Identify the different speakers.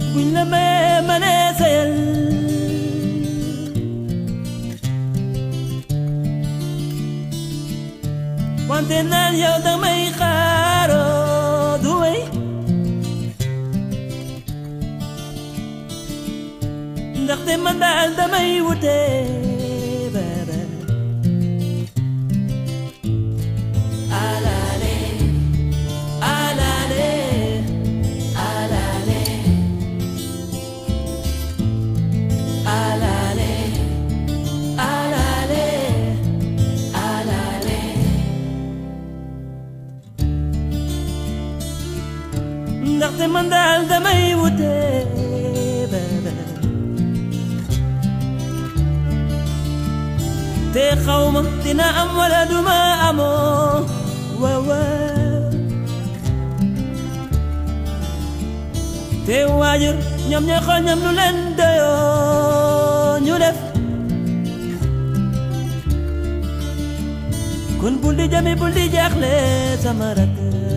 Speaker 1: buñ la mayee ma ne sayal wante naan yow damay xaaroo du wey ndaxte man daal damay wute baba alale alale alale alale alale alale ndaxte man daal damay wute baba te xawma dina am wala duma amoo waaw waaw te waajur ñoom ñooy xool ñoom lu leen doyoo ñu def kon bul di jami bul di jaaxle sama rakk